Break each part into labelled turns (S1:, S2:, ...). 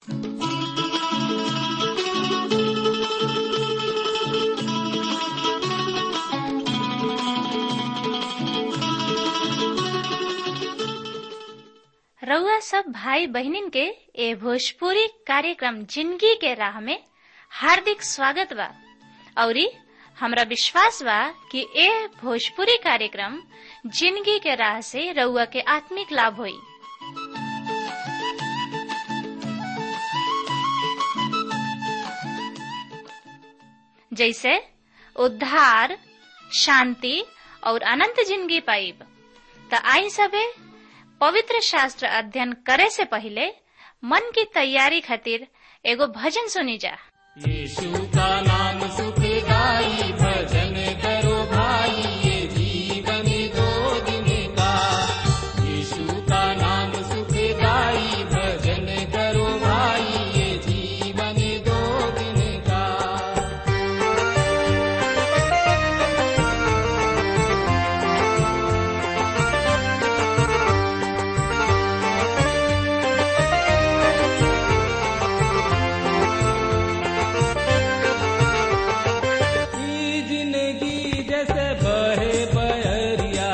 S1: रउआ सब भाई बहनिन के ए भोजपुरी कार्यक्रम जिंदगी के राह में हार्दिक स्वागत बा औरी हमरा विश्वास बा कि ए भोजपुरी कार्यक्रम जिंदगी के राह से रउआ के आत्मिक लाभ होई जैसे उद्धार शांति और अनंत जिंदगी पाइब त आई सबे पवित्र शास्त्र अध्ययन करे से पहले मन की तैयारी खातिर एगो भजन सुनी जा
S2: यीशु का नाम सुखदाई भजन करो भाई ये जीवन दो दिन का यीशु का नाम सुखदाई भजन करो भाई ये जीवन दो दिन का ई जिंदगी जैसे बहे बहरिया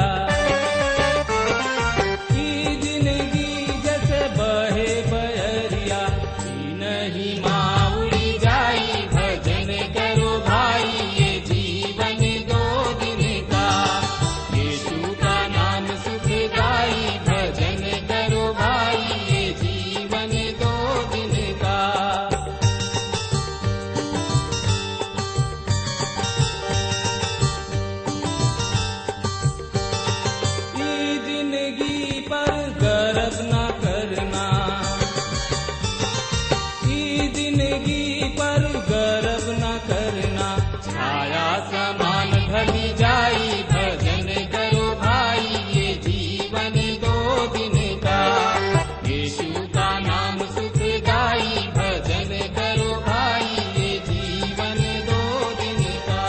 S2: ई जिंदगी जैसे बहे बहरिया ई नहीं माउड़ी जाई भजन करो भाई ये जीवन दो दिन का यीशु का नाम सुखदाई भजन करो भाई ये जीवन दो दिन का ई जिंदगी पर गर्व न करना ई जिंदगी पर गर्व न करना छाया समान ढली जाई भजन करो भाई ये जीवन दो दिन का यीशु का नाम सुख गाई भजन करो भाई ये जीवन दो दिन का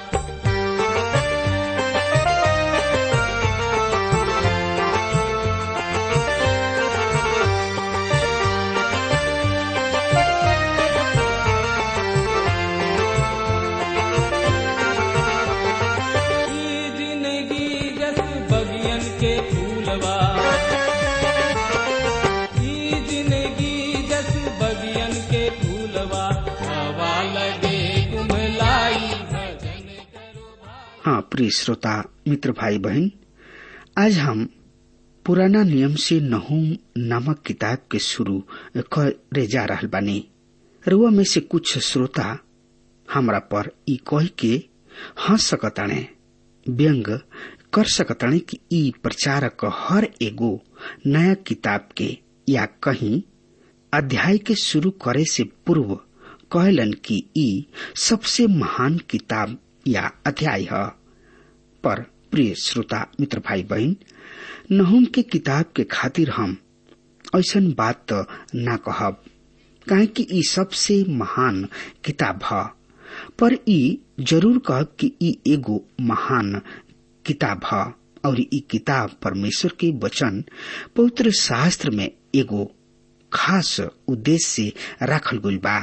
S2: ई जिंदगी जस बगियन के फूलवा ई जिंदगी जस बगियन के फूलवा हवा लगे कुमलाई भजन करो
S3: हाँ प्रिय श्रोता मित्र भाई बहन आज हम पुराना नियम से नहूम नामक किताब के शुरू करे जा रहल बानी रुआ में से कुछ श्रोता हमरा पर ई कह के हंस सकताणे व्यंग कर सकताणे कि ई प्रचारक हर एगो नया किताब के या कहीं अध्याय के शुरू करे से पूर्व कहलन कि ई सबसे महान किताब या अध्याय है पर प्रिय श्रोता मित्र भाई बहन नहुम के किताब के खातिर हम ऐसन बात तो ना कहब काहे कि ई सबसे महान किताब है पर ई जरूर कहब कि ई एगो महान किताब है और ई किताब परमेश्वर के वचन पवित्र शास्त्र में एगो खास उद्देश्य से राखल गइल बा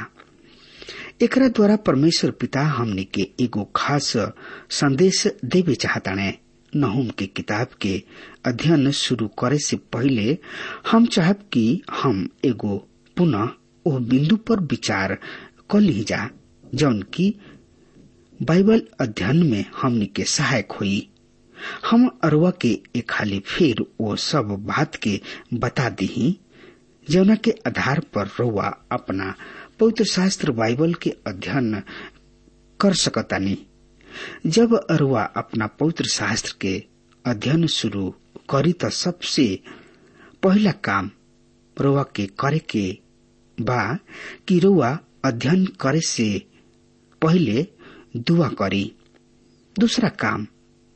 S3: एकरा द्वारा परमेश्वर पिता हमने के एगो खास संदेश देवे चाहताने नहुम के किताब के अध्ययन शुरू करे से पहले हम चाहब कि हम एगो पुनः ओ बिंदु पर विचार कर ली जा जौन की बाइबल अध्ययन में हमनी के सहायक हुई हम अरवा के एक खाली फिर वो सब बात के बता दी जौना के आधार पर रउआ अपना पवित्र शास्त्र बाइबल के अध्ययन कर सकतानी जब अरुआ अपना पवित्र शास्त्र के अध्ययन शुरू करी त सबसे पहला काम रुआ के करे के बा कि रुआ अध्ययन करे से पहले दुआ करी दूसरा काम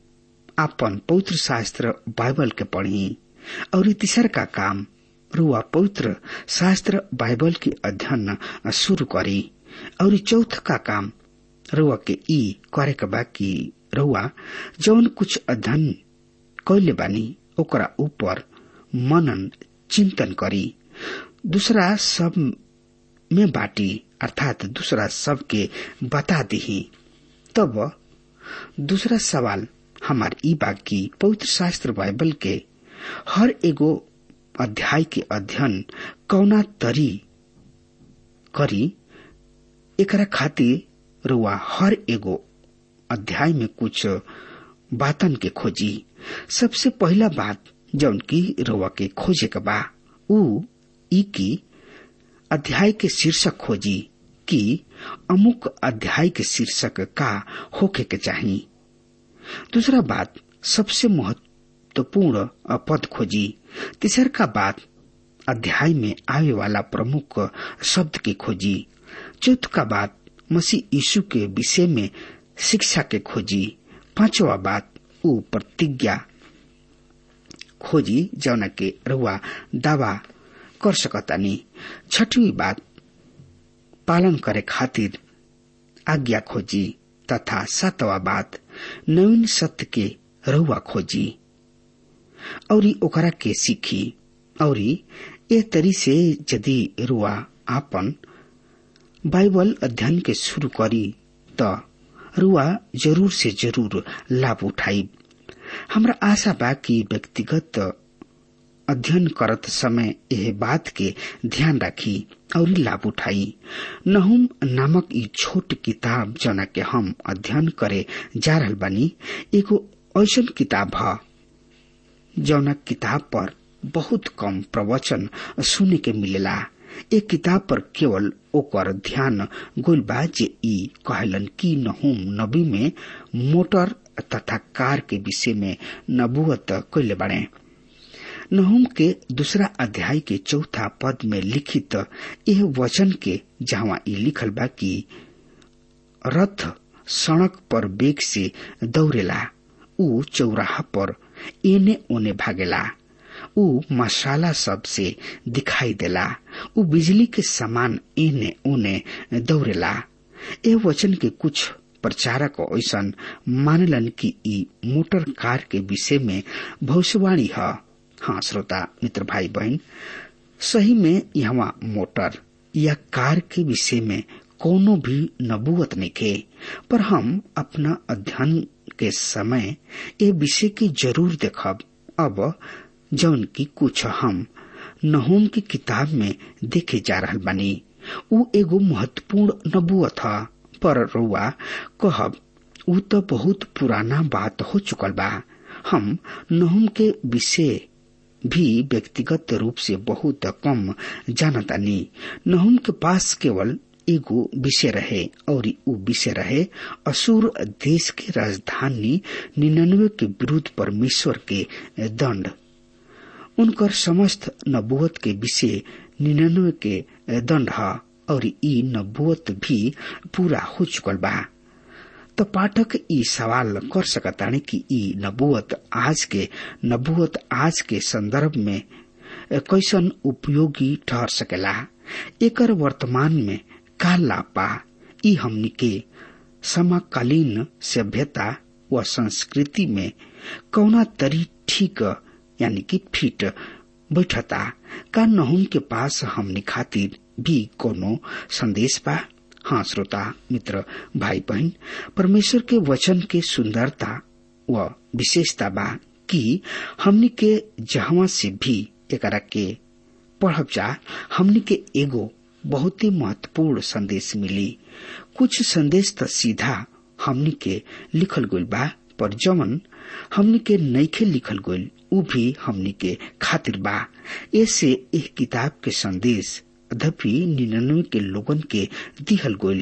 S3: आपन पवित्र शास्त्र बाइबल के पढ़ी और तीसर का काम रुआ पवित्र शास्त्र बाइबल के अध्ययन शुरू करी और चौथ का काम रुआ के ई करे के बा कि रुआ जौन कुछ अध्ययन कैले बानी ओकरा ऊपर मनन चिंतन करी दूसरा सब में बाटी अर्थात दूसरा सबके बता दी तब दूसरा सवाल हमार ई बाकी पवित्र शास्त्र बाइबल के हर एगो अध्याय के अध्ययन कौना तरी करी एकरा खातिर रुआ हर एगो अध्याय में कुछ बातन के खोजी सबसे पहला बात जौन की रुआ के खोजे के बा ऊ ई की अध्याय के शीर्षक खोजी कि अमुक अध्याय के शीर्षक का होके के चाहिए दूसरा बात सबसे महत्वपूर्ण पद खोजी तीसर का बात अध्याय में आवे वाला प्रमुख शब्द की खोजी चौथ का बात मसीह यीशु के विषय में शिक्षा के खोजी पांचवा बात ऊ प्रतिज्ञा खोजी जौन के रुआ दावा कर सकतानी छठवी बात पालन करे खातिर आज्ञा खोजी तथा सातवा बात नवीन सत्य के रहुआ खोजी और ओकरा के सीखी और ए तरी से यदि रुआ आपन बाइबल अध्ययन के शुरू करी त रुआ जरूर से जरूर लाभ उठाई हमरा आशा बा कि व्यक्तिगत अध्ययन करत समय यह बात के ध्यान रखी और लाभ उठाई नहुम नामक ई छोट किताब जना के हम अध्ययन करे जा रहल बानी एगो ऐसन किताब है जौना किताब पर बहुत कम प्रवचन सुने के मिलेला एक किताब पर केवल ओकर ध्यान गोल बा जे ई कहलन कि नहुम नबी में मोटर तथा कार के विषय में नबुअत कैले बाड़े नहुम के दूसरा अध्याय के चौथा पद में लिखित यह वचन के जहाँ ई लिखल बा कि रथ सड़क पर बेग से दौड़ेला ऊ चौराहा पर एने ओने भागेला ऊ मसाला सब से दिखाई देला ऊ बिजली के समान एने ओने दौड़ेला ए वचन के कुछ प्रचारक ऐसा मानलन कि ई मोटर कार के विषय में भविष्यवाणी है हाँ श्रोता मित्र भाई बहन सही में यहाँ मोटर या कार के विषय में कोनो भी नबूवत नहीं खे पर हम अपना अध्ययन के समय ये विषय की जरूर देखब अब जौन की कुछ हम नहोम की किताब में देखे जा रहा बानी उ एगो महत्वपूर्ण नबूवत है पर रुआ कहब उ तो बहुत पुराना बात हो चुकल बा हम नहुम के विषय भी व्यक्तिगत रूप से बहुत कम जानतानी नहुम के पास केवल एगो विषय रहे और उ विषय रहे असुर देश के राजधानी निन्यानवे के विरुद्ध परमेश्वर के दंड उनकर समस्त नबुवत के विषय निन्यानवे के दंड है और ई नबुवत भी पूरा हो चुकल बा तो पाठक ई सवाल कर सकताने कि ई नबुवत आज के नबुवत आज के संदर्भ में कैसन उपयोगी ठहर सकेला एकर वर्तमान में का लाभ बा ई हमनी के समकालीन सभ्यता व संस्कृति में कौना तरी ठीक यानी कि फिट बैठता का नहुम के पास हमनी खातिर भी कोनो संदेश बा हाँ श्रोता मित्र भाई बहन परमेश्वर के वचन के सुंदरता व विशेषता बा कि हमनी के जहवा से भी एकरा के पढ़ब जा हमनी के एगो बहुत ही महत्वपूर्ण संदेश मिली कुछ संदेश तो सीधा हमनी के लिखल गइल बा पर जवन हमनी के नईखे लिखल गइल उ भी हमनी के खातिर बा ऐसे एक किताब के संदेश अधपि निन्यानवे के लोगन के दिहल गइल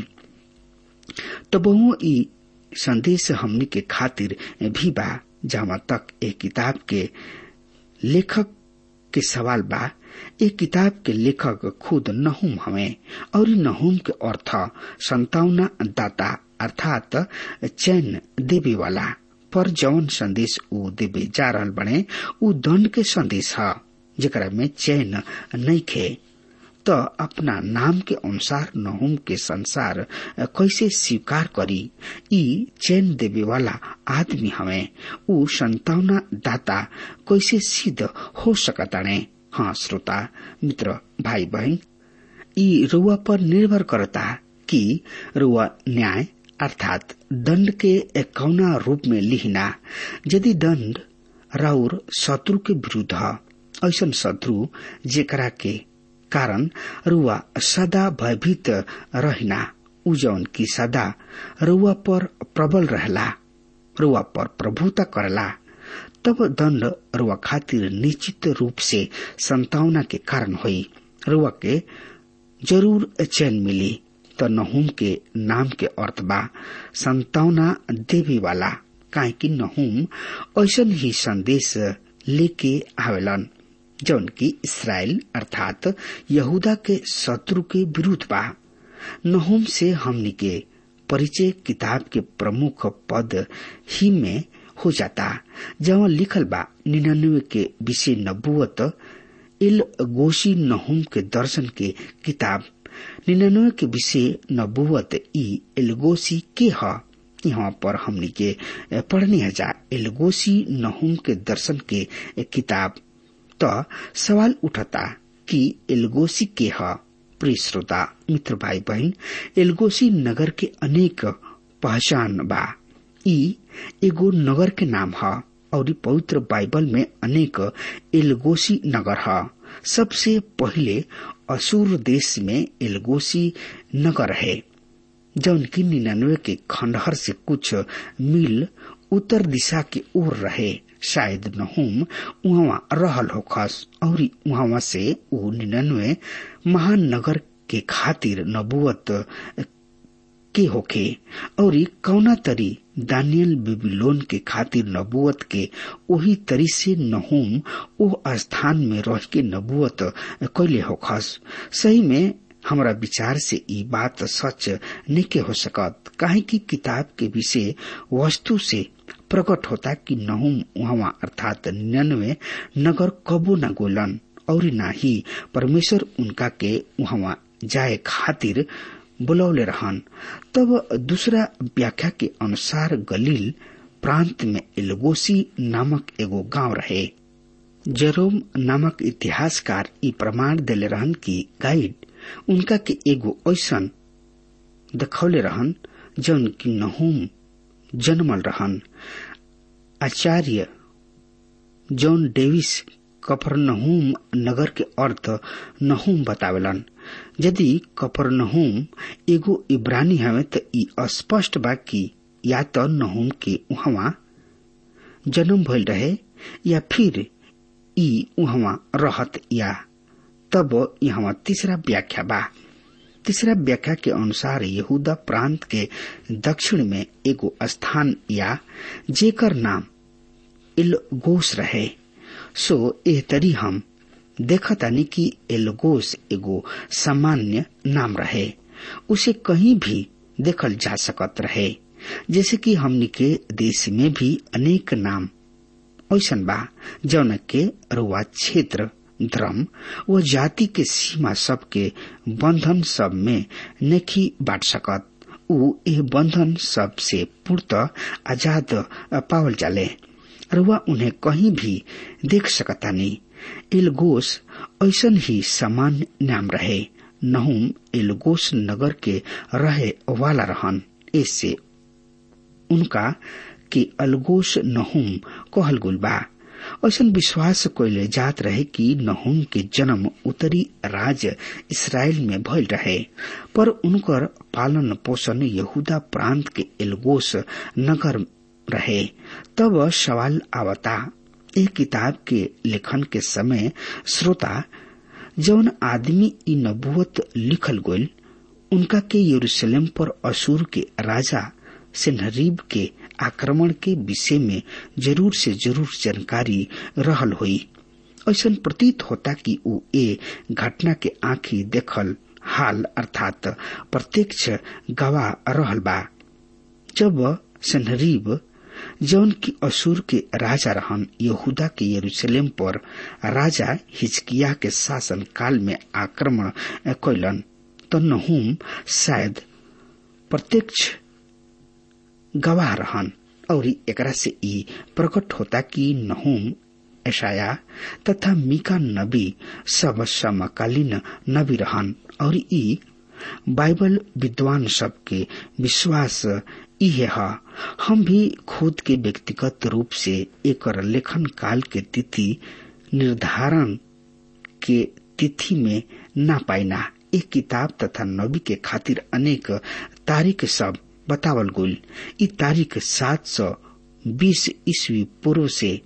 S3: तबहुओ ई संदेश हमनी के खातिर भी बा जहाँ तक एक किताब के लेखक के सवाल बा एक किताब के लेखक खुद नहुम हमें और नहुम के अर्थ संतावना दाता अर्थात चैन देवे वाला पर जौन संदेश ऊ देवे जा रहल बने ऊ दंड के संदेश है जेकरा में चैन नहीं खे तो अपना नाम के अनुसार नहुम के संसार कैसे स्वीकार करी ई चैन देवे वाला आदमी हमें ऊ संतावना दाता कैसे सिद्ध हो सकताने हाँ श्रोता मित्र भाई बहन ई रुआ पर निर्भर करता कि रुआ न्याय अर्थात दंड के कौना रूप में लिहिना यदि दंड राउर शत्रु के विरुद्ध ह ऐसन शत्रु जेकरा के कारण रुआ सदा भयभीत रहना उ जौन की सदा रुआ पर प्रबल रहला रुआ पर प्रभुता करला तब दंड रुआ खातिर निश्चित रूप से संतावना के कारण हुई रुआ के जरूर चैन मिली त नहुम के नाम के अर्थ बा संतावना देवी वाला काहे कि नहुम ऐसन ही संदेश लेके आवेलन जौन की इसराइल अर्थात यहूदा के शत्रु के विरुद्ध बा नहुम से हमनी के परिचय किताब के प्रमुख पद ही में हो जाता जहाँ लिखल बा निन्यानवे के विषय नबुअत इल गोशी नहुम के दर्शन के किताब निन्यानवे के विषय नबुअत ई एलगोसी के ह यहाँ पर हमनी के पढ़ने जा एलगोसी नहुम के दर्शन के किताब तो सवाल उठता कि एलगोसी के ह प्रिय श्रोता मित्र भाई बहन एलगोसी नगर के अनेक पहचान बा ई एगो नगर के नाम ह और पवित्र बाइबल में अनेक एलगोसी नगर ह सबसे पहले असुर देश में एलगोसी नगर है जौन की निन्यानवे के खंडहर से कुछ मील उत्तर दिशा के ओर रहे शायद नहुम वहाँ रहल होखस और वहाँ से वो निन्यानवे महान नगर के खातिर नबुअत के होखे और कौना तरी दानियल बेबीलोन के खातिर नबुअत के वही तरी से नहुम ओ स्थान में रह के नबुअत कैले होखस सही में हमरा विचार से ई बात सच नहीं हो सकत काहे कि किताब के विषय वस्तु से प्रकट होता कि नहुम वहाँ अर्थात निन्यानवे नगर कबो न गोलन और न ही परमेश्वर उनका के वहाँ जाए खातिर बुलौले रहन तब दूसरा व्याख्या के अनुसार गलील प्रांत में एलगोसी नामक एगो गांव रहे जरोम नामक इतिहासकार ई प्रमाण दिले रहन कि गाइड उनका के एगो ऐसन दखौले रहन जौन की नहुम जन्मल रहन आचार्य जॉन डेविस कफरनहूम नगर के अर्थ नहूम बतावेलन यदि कफरनहूम एगो इब्रानी हवे त ई स्पष्ट बा कि या त नहूम के उहवा जन्म भइल रहे या फिर ई उहवा रहत या तब यहाँ तीसरा व्याख्या बा तीसरा व्याख्या के अनुसार यहूदा प्रांत के दक्षिण में एगो स्थान या जेकर नाम इलगोस रहे सो एह तरी हम देखतानी कि एलगोस एगो सामान्य नाम रहे उसे कहीं भी देखल जा सकत रहे जैसे कि हमनी के देश में भी अनेक नाम ऐसन बा जौन के रुआ क्षेत्र धर्म व जाति के सीमा सब के बंधन सब में नेखी बांट सकत उ एह बंधन सब से पूर्त आजाद पावल जाले रुआ उन्हें कहीं भी देख सकतानी एलगोस ऐसन ही सामान्य नाम रहे नहुम एलगोस नगर के रहे वाला रहन इससे उनका के अलगोस नहुम कहल गुल बा ऐसा विश्वास कोइले जात रहे कि नहुम के जन्म उत्तरी राज इसराइल में भइल रहे पर उनकर पालन पोषण यहूदा प्रांत के एलगोस नगर रहे तब सवाल आवता एक किताब के लेखन के समय श्रोता जौन आदमी ई नबुवत लिखल गोल उनका के यरूशलेम पर असूर के राजा सेनहरीब के आक्रमण के विषय में जरूर से जरूर जानकारी रहल हुई ऐसा प्रतीत होता कि उ ए घटना के आंखी देखल हाल अर्थात प्रत्यक्ष गवाह रहल बा जब सनहरीब जौन की असुर के राजा रहन यहूदा के यरूशलेम पर राजा हिचकिया के शासन काल में आक्रमण कैलन तो नहुम शायद प्रत्यक्ष गवाह रहन और एकरा से ई प्रकट होता कि नहुम ऐशाया तथा मीका नबी सब समकालीन नबी रहन और ई बाइबल विद्वान सबके विश्वास इहे ह हम भी खुद के व्यक्तिगत रूप से एक लेखन काल के तिथि निर्धारण के तिथि में ना पाइना एक किताब तथा नबी के खातिर अनेक तारीख सब बतावल गुल ई तारीख सात सौ बीस ईस्वी पूर्व से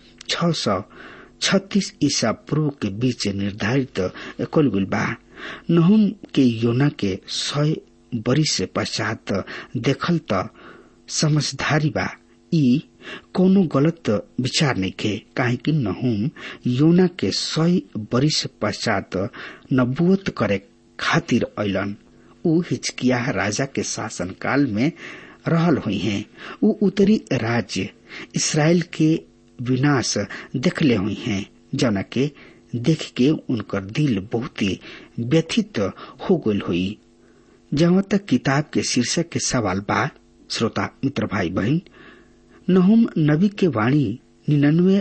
S3: छ सौ छत्तीस ईसा पूर्व के बीच निर्धारित कल गुल बा नहुम के योना के सय बरिस पश्चात देखल त समझदारी बा ई कोनो गलत विचार नहीं खे काहे कि नहुम योना के सय बरिस पश्चात नबुवत करे खातिर ऐलन ऊ हिचकिया राजा के शासन काल में रहल हुई हैं ऊ उत्तरी राज्य इसराइल के विनाश देखले हुई हैं जना के देख के उनकर दिल बहुत ही व्यथित हो गल हुई जहाँ तक किताब के शीर्षक के सवाल बा श्रोता मित्र भाई बहन नहुम नबी के वाणी निन्यानवे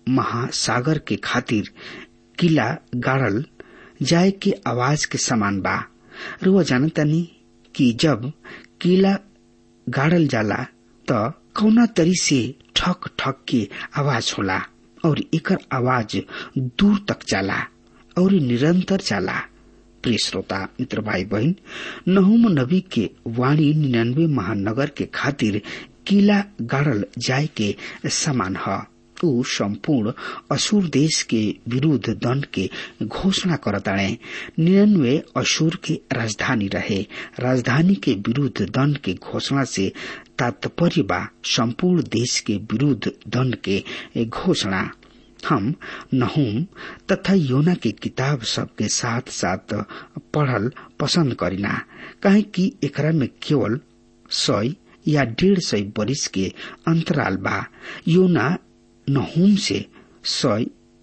S3: महासागर के खातिर किला गाड़ल जाए के आवाज के समान बा रुआ जानतानी कि जब किला गाड़ल जाला त कौना तरी से ठक ठक के आवाज होला और एकर आवाज दूर तक जाला और निरंतर जाला प्रिय श्रोता मित्र भाई बहन नहुम नबी के वाणी निन्यानवे महानगर के खातिर किला गाड़ल जाय के समान है ऊ संपूर्ण असुर देश के विरुद्ध दंड के घोषणा करताड़े निन्यानवे असुर के राजधानी रहे राजधानी के विरुद्ध दंड के घोषणा से तात्पर्य बा संपूर्ण देश के विरुद्ध दंड के घोषणा हम नहुम तथा योना के किताब सब के साथ साथ पढ़ल पसंद करीना काहे कि एकरा में केवल सय या डेढ़ सय बरिस के अंतराल बा योना नहुम से सय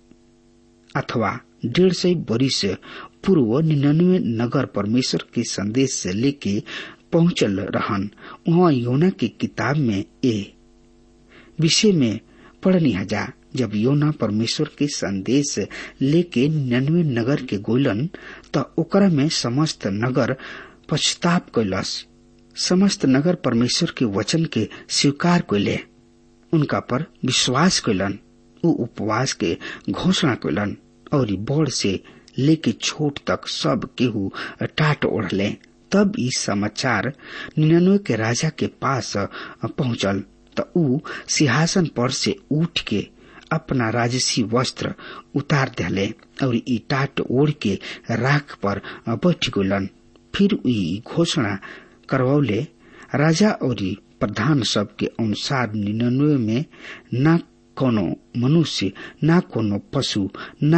S3: अथवा डेढ़ सय बरिस पूर्व निन्यानवे नगर परमेश्वर के संदेश से लेके पहुंचल रहन वहाँ योना के किताब में ए विषय में पढ़नी हजा जब योना परमेश्वर के संदेश लेके निन्यानवे नगर के गोलन त ओकरा में समस्त नगर पछताप कैलस समस्त नगर परमेश्वर के वचन के स्वीकार कैले उनका पर विश्वास कैलन उ उपवास के घोषणा कैलन और बड़ से लेके छोट तक सब केहू टाट ओढ़ले तब ई समाचार निन्यानवे के राजा के पास पहुंचल त ऊ सिंहासन पर से उठ के अपना राजसी वस्त्र उतार दिले और ई टाट ओढ़ के राख पर बैठ गलन फिर ई घोषणा करवौले राजा और प्रधान सब के अनुसार निन्यानवे में न कोनो मनुष्य न कोनो पशु न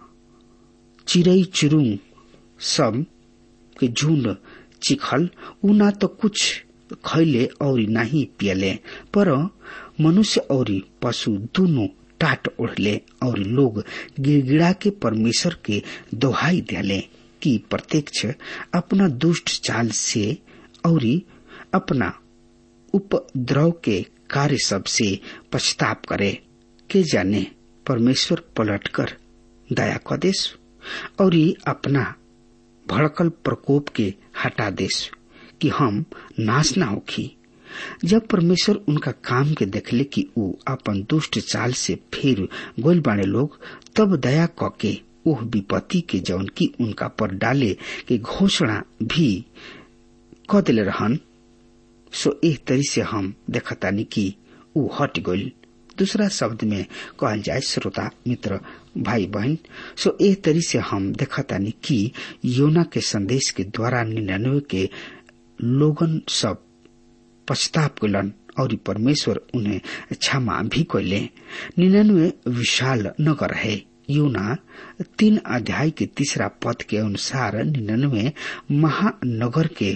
S3: चिड़ई चुरुंग सब के झुंड चिखल उ ना तो कुछ खैले और नहीं पियले पर मनुष्य और पशु दोनों टाट ओढ़ले और लोग गिड़गिड़ा के परमेश्वर के दोहाई दिले कि प्रत्यक्ष अपना दुष्ट चाल से और अपना उपद्रव के कार्य सब से पछताप करे के जाने परमेश्वर पलटकर दया क देश और अपना भड़कल प्रकोप के हटा देश कि हम नाश ना होखी जब परमेश्वर उनका काम के देखले कि ऊ अपन दुष्ट चाल से फिर गोल बाणे लोग तब दया क के ओह विपत्ति के जौन की उनका पर डाले के घोषणा भी क दिले रहन सो एह तरी से हम देखतानी कि ऊ हट गइल दूसरा शब्द में कहल जाए श्रोता मित्र भाई बहन सो एह तरी से हम देखतानी कि योना के संदेश के द्वारा निन्यानवे के लोगन सब पछताप कैलन और परमेश्वर उन्हें क्षमा भी कैले निन्यानवे विशाल नगर है योना तीन अध्याय के तीसरा पद के अनुसार निन्यानवे महानगर के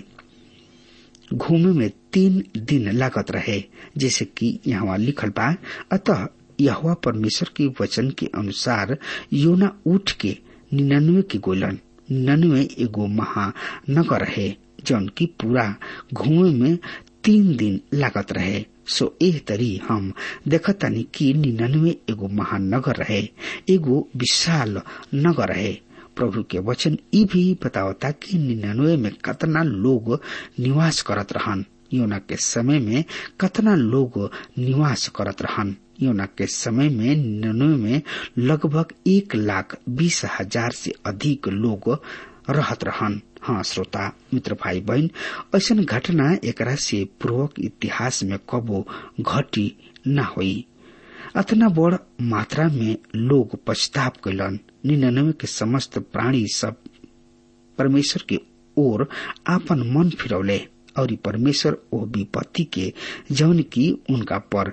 S3: घूमे में तीन दिन लागत रहे जैसे कि यहाँ लिखल बा अतः यहवा परमेश्वर के वचन के अनुसार योना उठ के निन्यानवे के गोलन निन्यानवे एगो महानगर है जौन की पूरा घूमे में तीन दिन लागत रहे सो एह तरी हम देखतानी कि निन्यानवे एगो महान नगर रहे एगो विशाल नगर रहे प्रभु के वचन ई भी बतावता कि निन्यानवे में कतना लोग निवास करत रहन योना के समय में कतना लोग निवास करत रहन योना के समय में निन्यानवे में लगभग एक लाख बीस हजार से अधिक लोग रहत रहन हाँ श्रोता मित्र भाई बहन ऐसा घटना एकरा से पूर्वक इतिहास में कबो घटी न हुई अतना बड़ मात्रा में लोग पछताप कैलन निन्यानवे के समस्त प्राणी सब परमेश्वर के ओर आपन मन फिरौले और परमेश्वर ओ विपत्ति के जौन की उनका पर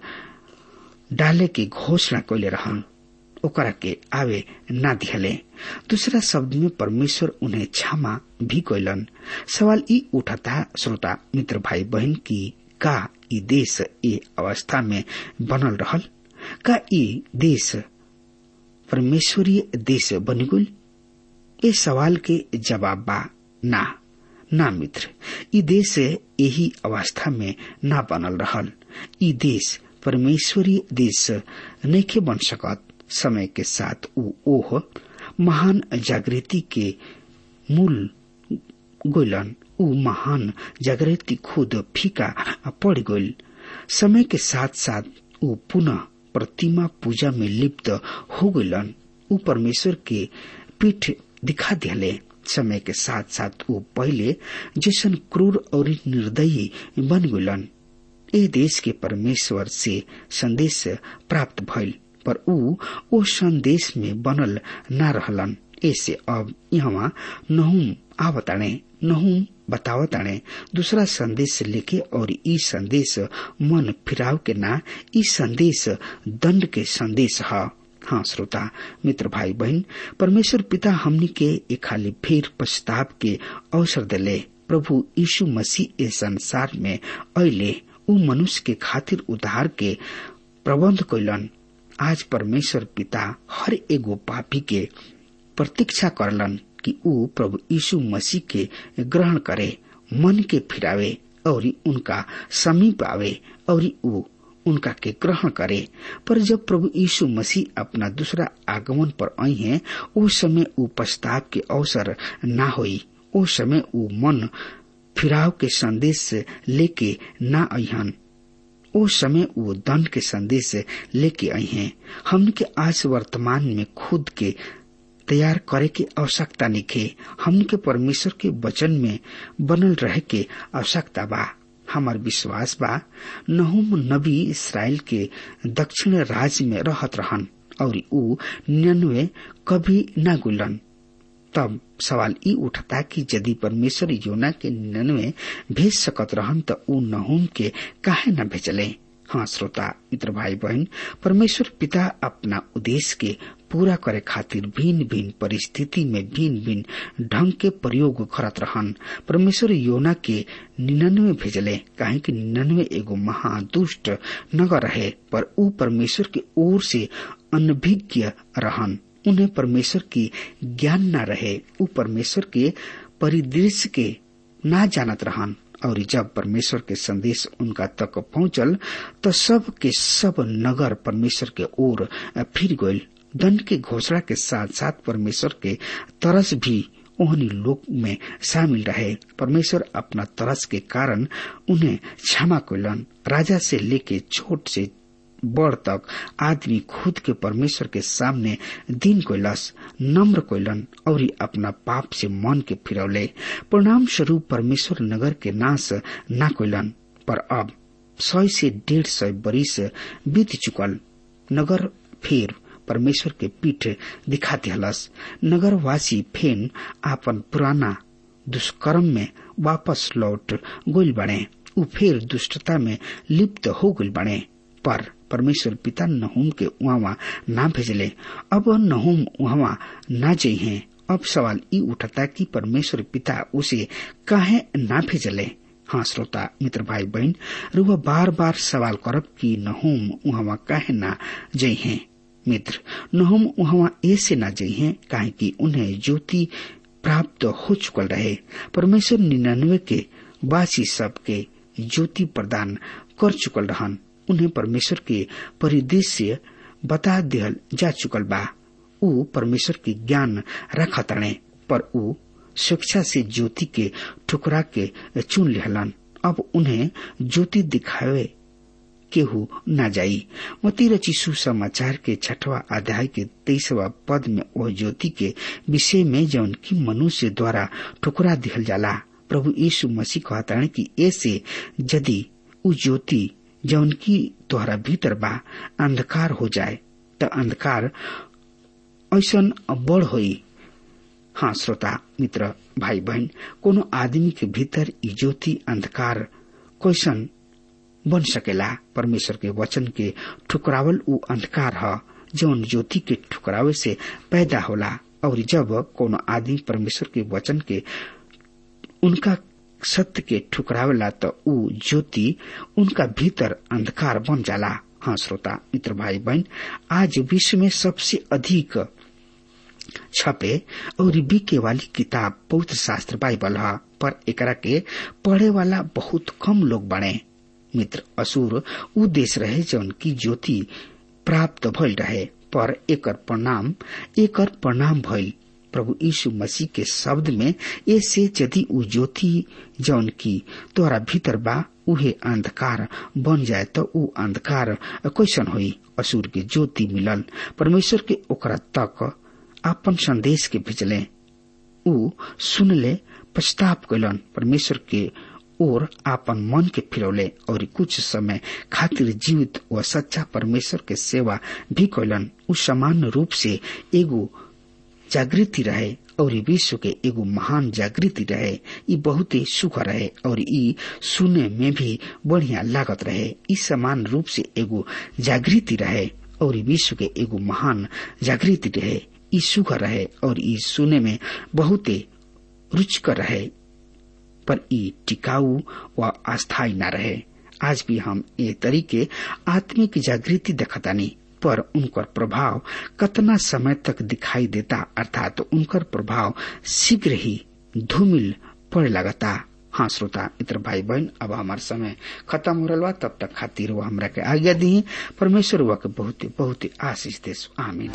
S3: डाले के घोषणा कैले रहन ओकरा के आवे ना दिहले दूसरा शब्द में परमेश्वर उन्हें क्षमा भी कैलन सवाल ई उठता श्रोता मित्र भाई बहन की का ई देश ए अवस्था में बनल रहल का ई देश परमेश्वरीय देश बन गई ए सवाल के जवाब बा ना ना मित्र ई देश यही अवस्था में ना बनल रहल ई देश परमेश्वरीय देश नैखे बन सकत समय के साथ ऊ ओह महान जागृति के मूल गोलन ऊ महान जागृति खुद फीका पड़ गईल समय के साथ साथ ऊ पुनः प्रतिमा पूजा में लिप्त हो गईलन ऊ परमेश्वर के पीठ दिखा दिले समय के साथ साथ ऊ पहले जैसन क्रूर और निर्दयी बन गईलन ए देश के परमेश्वर से संदेश प्राप्त भइल पर ऊ ओ संदेश में बनल न रहलन ऐसे अब यहाँ नहुम आवताणे नहुम बतावताणे दूसरा संदेश लेके और ई संदेश मन फिराव के ना ई संदेश दंड के संदेश है हाँ श्रोता मित्र भाई बहन परमेश्वर पिता हमनी के एक खाली फिर पश्चाताप के अवसर दिले प्रभु यीशु मसीह इस संसार में अले ऊ मनुष्य के खातिर उद्धार के प्रबंध कैलन आज परमेश्वर पिता हर एगो पापी के प्रतीक्षा करलन कि ऊ प्रभु यीशु मसीह के ग्रहण करे मन के फिरावे और उनका समीप आवे और ऊ उनका के ग्रहण करे पर जब प्रभु यीशु मसीह अपना दूसरा आगमन पर आई हैं उस समय ऊ पश्चाताप के अवसर ना होई उस समय ऊ मन फिराव के संदेश लेके ना अहन ओ समय वो दंड के संदेश लेके आई हैं हमने के आज वर्तमान में खुद के तैयार करे के आवश्यकता निखे हमने के परमेश्वर के वचन में बनल रहे के आवश्यकता बा हमार विश्वास बा नहुम नबी इसराइल के दक्षिण राज्य में रहत रहन और ऊ निन्यानवे कभी न गुलन तब सवाल ई उठता कि यदि परमेश्वर योना के निन्यानवे भेज सकत रहन त ऊ नहुम के काहे न भेजले हाँ श्रोता मित्र भाई बहन परमेश्वर पिता अपना उद्देश्य के पूरा करे खातिर भिन्न भिन्न परिस्थिति में भिन्न भिन्न ढंग के प्रयोग करत रहन परमेश्वर योना के निन्यानवे भेजले काहे कि निन्यानवे एगो महादुष्ट नगर रहे पर ऊ परमेश्वर के ओर से अनभिज्ञ रहन उन्हें परमेश्वर की ज्ञान न रहे ऊ परमेश्वर के परिदृश्य के ना जानत रहन और जब परमेश्वर के संदेश उनका तक पहुंचल तो सब के सब नगर परमेश्वर के ओर फिर गईल दंड के घोषणा के साथ साथ परमेश्वर के तरस भी ओहनी लोक में शामिल रहे परमेश्वर अपना तरस के कारण उन्हें क्षमा कैलन राजा से लेके छोट से बड़ तक आदमी खुद के परमेश्वर के सामने दिन कोइलस नम्र कोइलन और अपना पाप से मन के फिरौले परिणाम स्वरूप परमेश्वर नगर के नाश न कोइलन पर अब सौ से डेढ़ सौ बरिस बीत चुकल नगर फिर परमेश्वर के पीठ दिखा दिहलस नगरवासी फेन आपन पुराना दुष्कर्म में वापस लौट गोल बने उ फिर दुष्टता में लिप्त हो गल बने पर परमेश्वर पिता नहुम के वहां ना भेजले अब नहुम वहां ना जई हैं अब सवाल ई उठता कि परमेश्वर पिता उसे काहे ना भेजले हाँ श्रोता मित्र भाई बहन रुआ बार बार सवाल करब कि नहुम वहां काहे ना जई हैं मित्र नहुम वहां ऐसे ना जई हैं काहे कि उन्हें ज्योति प्राप्त हो चुकल रहे परमेश्वर निन्यानवे के बासी सब के ज्योति प्रदान कर चुकल रहन उन्हें परमेश्वर के परिदृश्य बता दिहल जा चुकल बा ऊ परमेश्वर के ज्ञान रखतणे पर ऊ शिक्षा से ज्योति के ठुकरा के चुन लिहलन अब उन्हें ज्योति दिखावे केहू न जाई मती रची सुसमाचार के छठवा अध्याय के तेईसवा पद में वह ज्योति के विषय में जौन की मनुष्य द्वारा ठुकरा दिहल जाला प्रभु यीशु मसीह कहता कि ऐसे यदि उ ज्योति जौन की तोहरा भीतर बा अंधकार हो जाए त अंधकार ऐसन बड़ होई हाँ श्रोता मित्र भाई बहन कोनो आदमी के भीतर ई ज्योति अंधकार कैसन बन सकेला परमेश्वर के वचन के ठुकरावल उ अंधकार ह जौन ज्योति के ठुकरावे से पैदा होला और जब कोनो आदमी परमेश्वर के वचन के उनका सत्य के ठुकरावेला तो उ ज्योति उनका भीतर अंधकार बन जाला हाँ श्रोता मित्र भाई बहन आज विश्व में सबसे अधिक छपे और बिके वाली किताब पवित्र शास्त्र बाइबल है पर एकरा के पढ़े वाला बहुत कम लोग बने मित्र असुर उ देश रहे जौन की ज्योति प्राप्त भइल रहे पर एकर परिणाम एकर परिणाम भइल प्रभु यीशु मसीह के शब्द में ऐसे यदि उ ज्योति जौन की तोरा भीतर बा उहे अंधकार बन जाए तो उ अंधकार कैसन होई असुर के ज्योति मिलल परमेश्वर के ओकरा तक आपन संदेश के भेजले उ सुनले पछताप कैलन परमेश्वर के ओर आपन मन के फिरौले और कुछ समय खातिर जीवित व सच्चा परमेश्वर के सेवा भी कैलन उ समान रूप से एगो जागृति रहे और विश्व के एगो महान जागृति रहे ई बहुत ही सुख रहे और ई सुने में भी बढ़िया लागत रहे ई समान रूप से एगो जागृति रहे और विश्व के एगो महान जागृति रहे ई सुख रहे और ई सुने में बहुत रुचिकर रहे पर ई टिकाऊ व अस्थायी न रहे आज भी हम ये तरीके आत्मिक जागृति देखतानी पर उनकर प्रभाव कतना समय तक दिखाई देता अर्थात तो उनकर प्रभाव शीघ्र ही धूमिल पड़ लगता हाँ श्रोता मित्र भाई बहन अब हमार समय खत्म हो रहा तब तक खातिर वो हमरा के आज्ञा दी परमेश्वर वह के बहुत बहुत आशीष दे आमीन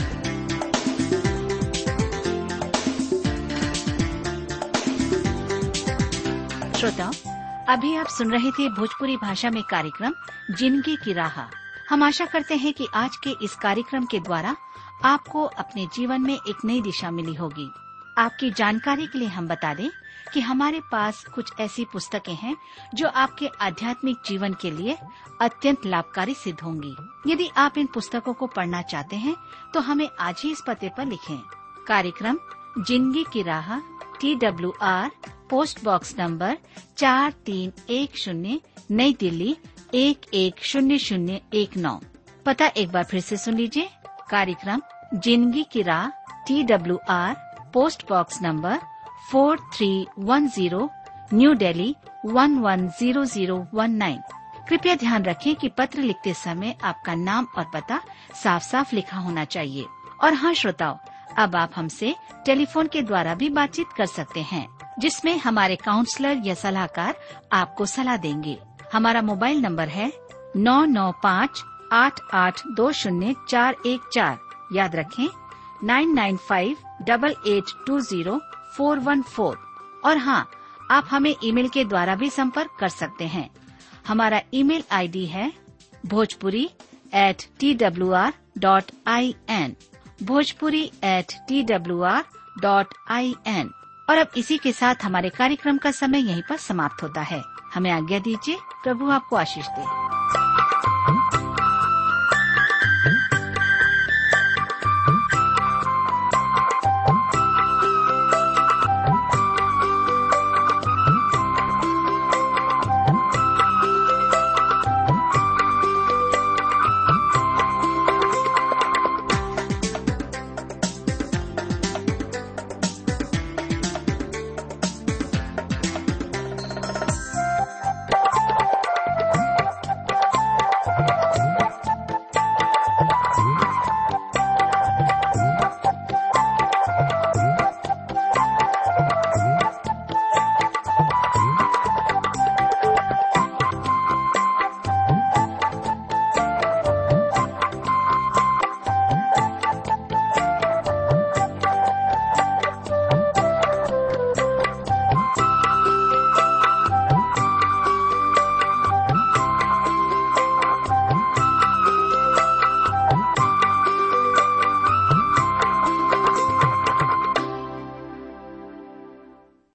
S4: श्रोताओं अभी आप सुन रहे थे भोजपुरी भाषा में कार्यक्रम जिंदगी की राह हम आशा करते हैं कि आज के इस कार्यक्रम के द्वारा आपको अपने जीवन में एक नई दिशा मिली होगी आपकी जानकारी के लिए हम बता दें कि हमारे पास कुछ ऐसी पुस्तकें हैं जो आपके आध्यात्मिक जीवन के लिए अत्यंत लाभकारी सिद्ध होंगी यदि आप इन पुस्तकों को पढ़ना चाहते हैं तो हमें आज ही इस पते पर लिखें कार्यक्रम जिंदगी की राह T W R post box number चार तीन एक शून्य नई दिल्ली एक एक शून्य शून्य एक नौ पता एक बार फिर से सुन लीजिए कार्यक्रम जिंदगी की राह T W R post box number four three one zero New Delhi one one zero zero one nine कृपया ध्यान रखें कि पत्र लिखते समय आपका नाम और पता साफ साफ लिखा होना चाहिए और हाँ श्रोताओं अब आप हमसे टेलीफोन के द्वारा भी बातचीत कर सकते हैं जिसमें हमारे काउंसलर या सलाहकार आपको सलाह देंगे हमारा मोबाइल नंबर है नौ नौ पाँच आठ आठ दो शून्य चार एक चार याद रखें nine nine five double eight two zero four one four और हाँ आप हमें ईमेल के द्वारा भी संपर्क कर सकते हैं हमारा ईमेल आईडी है Bhojpuri at T W R dot I N Bhojpuri at T W R dot I N और अब इसी के साथ हमारे कार्यक्रम का समय यहीं पर समाप्त होता है हमें आज्ञा दीजिए प्रभु आपको आशीष दे